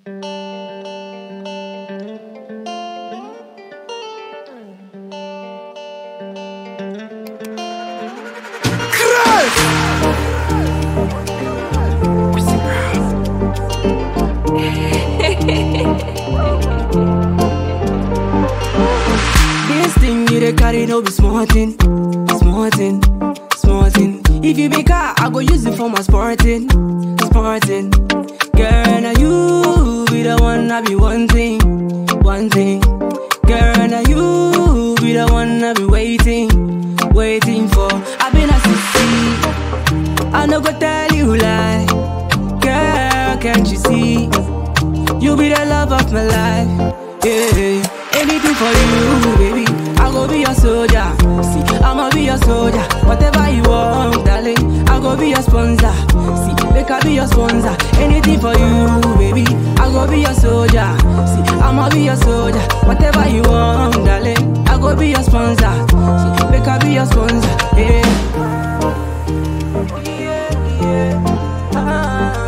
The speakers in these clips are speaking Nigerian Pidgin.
This thing you dey carry no be small thing, small thing, small thing. If you be car, I go use it for my sporting, sporting. Girl, now you be the one I be wanting, wanting. Girl, now you be the one I be waiting, waiting for. I been a sissy, I no go tell you lie. Girl, can't you see? You be the love of my life. Yeah, anything for you, baby. I go be your soldier. See, I'ma be your soldier. Whatever you want, darling. I go be your sponsor. See, make I be your sponsor. Anything for you, baby. I go be your soldier. See, I'ma be your soldier. Whatever you want, darling. I go be your sponsor. See, make I be your sponsor. Yeah. Yeah, yeah. Ah.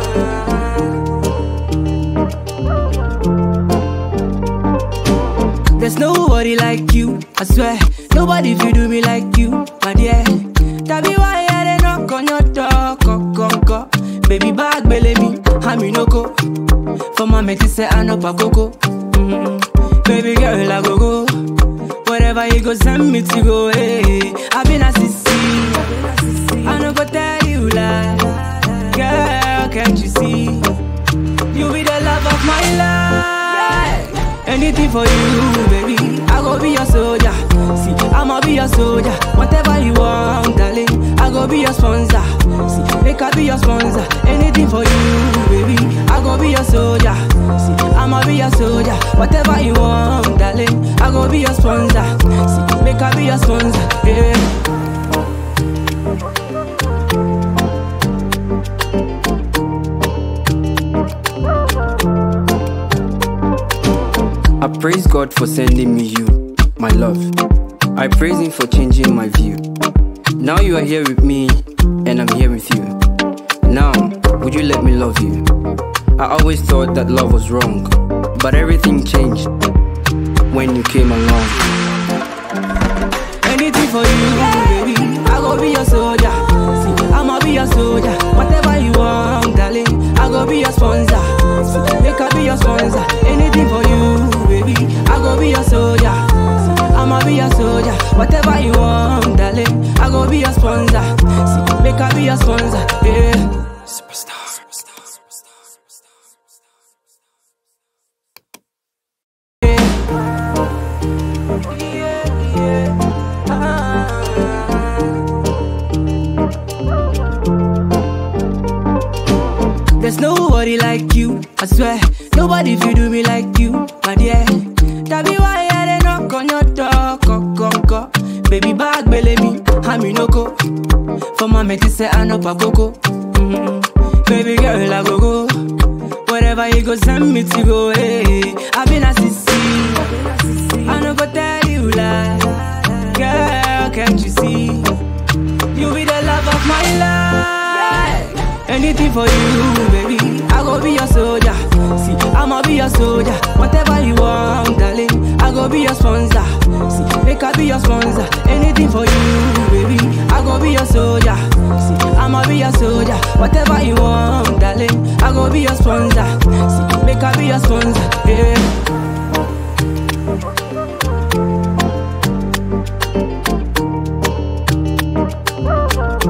There's nobody like you, I swear. Nobody feel do me like you, my dear. That be why I dey knock on your door, co, co, co. Baby bag belly me, I'm in go. For my mate say I know go. mm Baby girl I go go. Wherever you go send me to go, hey. I been a sissy, I no go tell you lie. Girl, can't you see? You be the love of my life. Anything for you, baby. I go be your soldier. See, I'ma be your soldier. Whatever you want, darling. I go be your sponsor. See, make I be your sponsor. Anything for you, baby. I go be your soldier. See, I'ma be your soldier. Whatever you want, darling. I go be your sponsor. See, make I be your sponsor. Yeah. I praise God for sending me you, my love. I praise Him for changing my view. Now you are here with me, and I'm here with you. Now, would you let me love you? I always thought that love was wrong, but everything changed when you came along. Anything for you, baby. I go be your soldier. See, I'ma be your soldier. Whatever you want, darling. I go be your sponsor. See, make I be your sponsor. Anything for you, baby. I go be your soldier. See, I'ma be your soldier. Whatever you want, darling. I go be your sponsor. See, make I be your sponsor. Yeah. Superstar. Yeah, yeah. Ah. There's nobody like you, I swear. Nobody feel do me like you, my dear. That be why I dey knock on your door, co, co, co. Baby bag belly me, I'm in go. For my mate say I know go. mm Baby girl I go go. Wherever you go send me to go, hey. I been a sissy, I no go tell you lie. Girl, can't you see? You be the love of my life. Anything for you, baby. I go be your soldier. See, I'ma be your soldier. Whatever you want, darling. I go be your sponsor. See, make I be your sponsor. Anything for you, baby. I go be your soldier. See, I'ma be your soldier. Whatever you want, darling. I go be your sponsor. See, make I be your sponsor. Yeah.